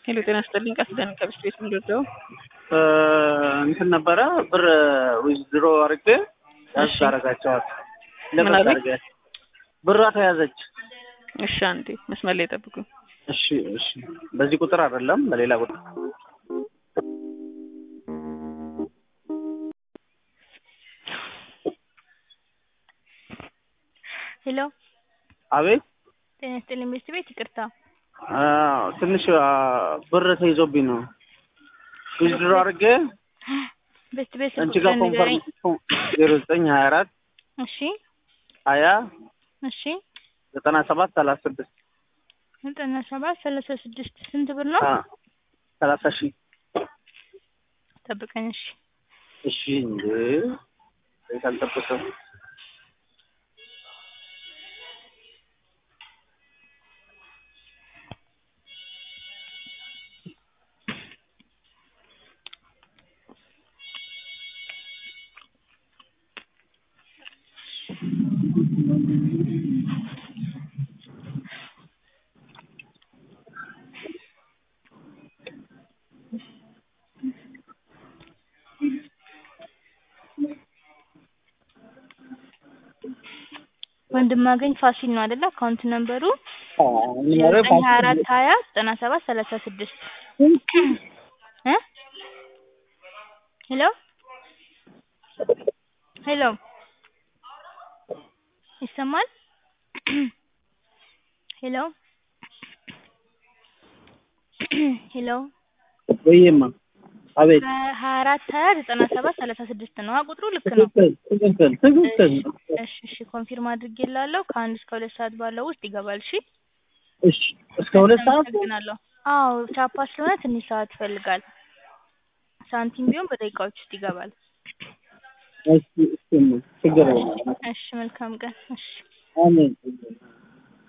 ሄሎ ጤና ይስጥልኝ። ቃል ኪዳን ከብስት ቤት ምንድርደው እንትን ነበረ ብር ዊዝድሮ አድርጌ ያዝ እሺ። አረጋቸዋል ምን ለምን አሉኝ? አድርገ ብሯ ተያዘች። እሺ፣ አንዴ መስመር ላይ ጠብቁኝ። እሺ እሺ፣ በዚህ ቁጥር አይደለም በሌላ ቁጥር ሄሎ አቤት። ጤና ይስጥልኝ ቤት ቤት ይቅርታ አዎ፣ ትንሽ አ፣ ብር ተይዞብኝ ነው ዊዝድሮ አድርጌ ቤት ቤት አንቺ ጋር ኮንፈርም ዜሮ ዘጠኝ ሀያ አራት እሺ ሀያ እሺ ዘጠና ሰባት ሰላሳ ስድስት ዘጠና ሰባት ሰላሳ ስድስት ስንት ብር ነው? ሰላሳ ሺህ ጠብቀኝ እሺ እሺ እንዴ ቤት አልጠበቅም። ወንድማገኝ ፋሲል ነው አይደለ? አካውንት ነምበሩ ኧረ ዘጠኝ ሀያ አራት ሀያ ዘጠና ሰባት ሰላሳ ስድስት እ ሄሎ ሄሎ ይሰማል? ሄሎ ሄሎ ወይማ አቤት ሀያ አራት ሀያ ዘጠና ሰባት ሰላሳ ስድስት ነው ቁጥሩ ልክ ነው። ትክክል ትክክል ትክክል እሺ እሺ ኮንፊርም አድርጌላለሁ። ከአንድ እስከ ሁለት ሰዓት ባለው ውስጥ ይገባል። እሺ እሺ እስከ ሁለት ሰዓት አመሰግናለሁ። አዎ ቻፓ ስለሆነ ትንሽ ሰዓት ይፈልጋል። ሳንቲም ቢሆን በደቂቃዎች ውስጥ ይገባል። እሺ እሺ ችግር የለም እሺ መልካም ቀን። እሺ አሜን